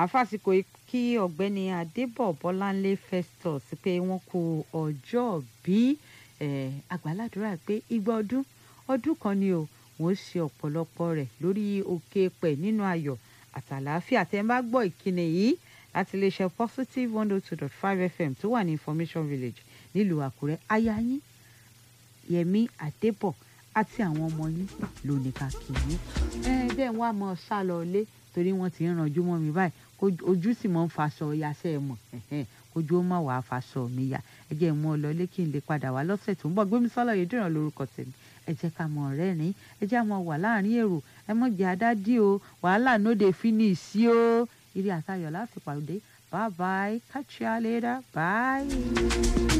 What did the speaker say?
àfàsìkò kí ọ̀gbẹ́ni adébọ̀ bọ́láńlé festus pé wọ́n kú ọjọ́ bí àgbàládùra pé igba ọdún ọdún kan ni o wọ́n ṣe ọ̀pọ̀lọpọ̀ rẹ̀ lórí òkè pẹ̀ nínú ayọ̀ àtàlàáfíà tẹ́ ẹ bá gbọ́ ìkíni yìí láti iléeṣẹ́ positive one oh two dot five fm tó wà ní information village nílùú àkúrẹ́ aya yín yẹmí adébọ̀ àti àwọn ọmọ yín ló ní ká kí yín ẹ bẹ́ẹ̀ wọ́n á mọ sá lọ ilé torí wọ́n ti ń ranjú mọ́ mi báyìí ojú sì mọ́ ń faṣọ yaṣẹ́ ẹ mọ̀ kójú ó má wàá faṣọ mi ya ẹ jẹ́ mú ọ lọ ilé kí n lè padà wá lọ́sẹ̀ tó ń bọ̀ gbémi sọ́lọ́ yìí dìran lórúkọ tèmi ẹ jẹ́ ká mọ̀ ọ̀rẹ́ rìn ẹ jẹ́ àmọ́ wà láàrin èrò ẹ mọ̀ jẹ́ adádì o wàhálà no dey finish sí o ire àtayọ̀ láti pàdé bye bye catch you later bye.